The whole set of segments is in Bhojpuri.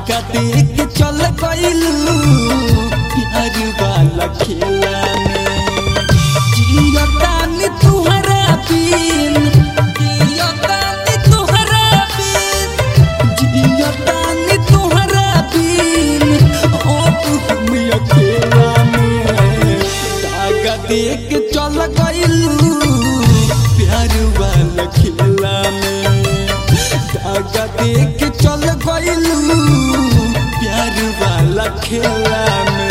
धागा देख चल गइलू प्यार वाला खेला में जियतानी तुहरा बिन जियतानी तुहरा बिन जियतानी तुहरा बिन ओ तू हम अकेला में धागा देख चल गइलू प्यार वाला खेला में धागा देख चल गइलू प्यार वाला खेला में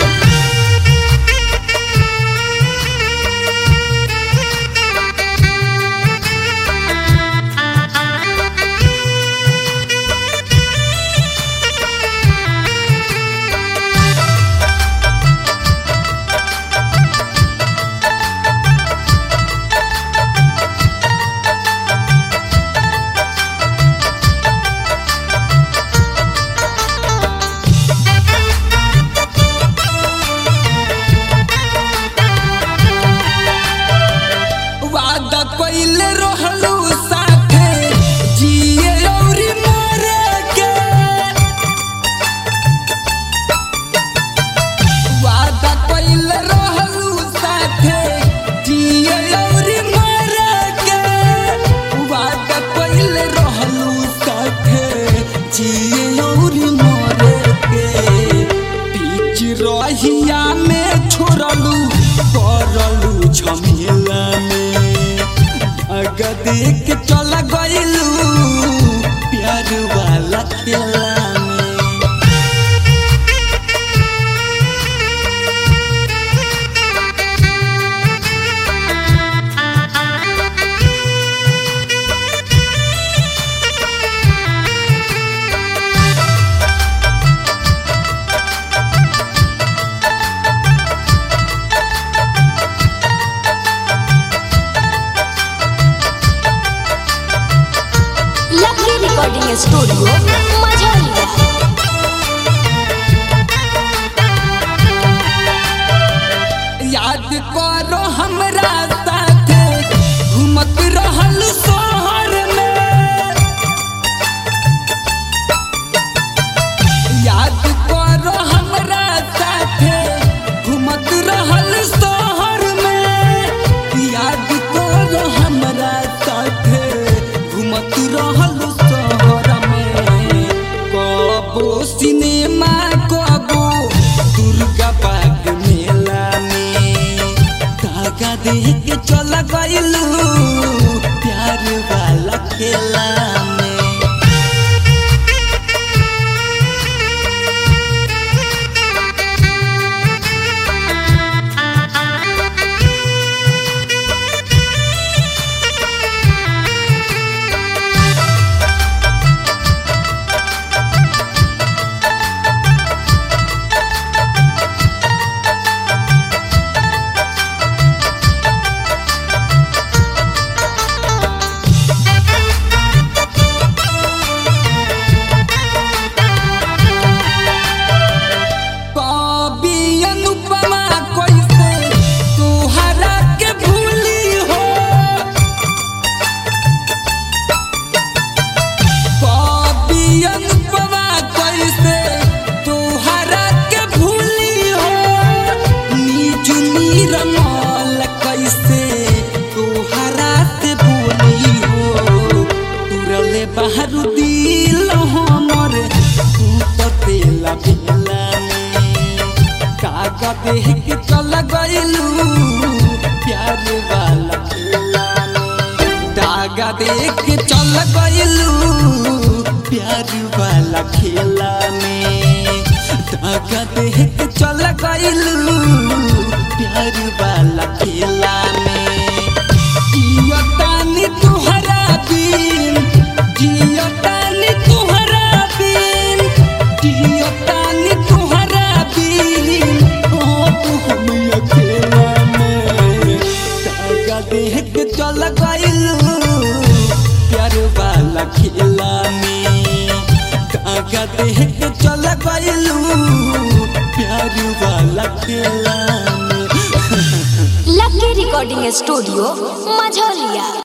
वादा कइले रहलू साथे जिए औरी मरे के वादा कइले रहलू साथे जिए औरी मरे के वादा कइले रहलू साथे जिए औरी मरे के बीच रहिया में छोड़लू करलू झमेला में धागा देख चल गइलू प्यार वाला खेला में लकी रिकॉर्डिंग स्टूडियो मझौलिया याद करो हमरा साथे घूमत रहल शहर में याद करो हमरा साथे घूमत रहल शहर में याद करो हमरा साथे घूमत रहल शहर में कबो सिनेमा कबो दुर्गा बाग मेला में धागा देख चल गइलू प्यार वाला खेला में कवि अनुपमा कैसे तोहरा के भूली हो कवि अनुपमा कैसे तोहरा के भूली हो नीचू नीरमल कैसे तोहरा से भूली हो तुरले बाहर दिल हमर तू तो तेला भेला में काका देख के चल गइलू प्यार वाला खेला में धागा देख के चल गइलू प्यार वाला खेला में धागा देख के चल गइलू प्यार वाला खेला में जियतानी तुहरा बिन जियतानी तुहरा बिन जियतानी तुहरा बिन ओ तू हम अकेला में धागा देख के चल गइलू प्यार वाला खेला में धागा देख के चल गइलू प्यार वाला खेला में लकी रिकॉर्डिंग स्टूडियो मझौलिया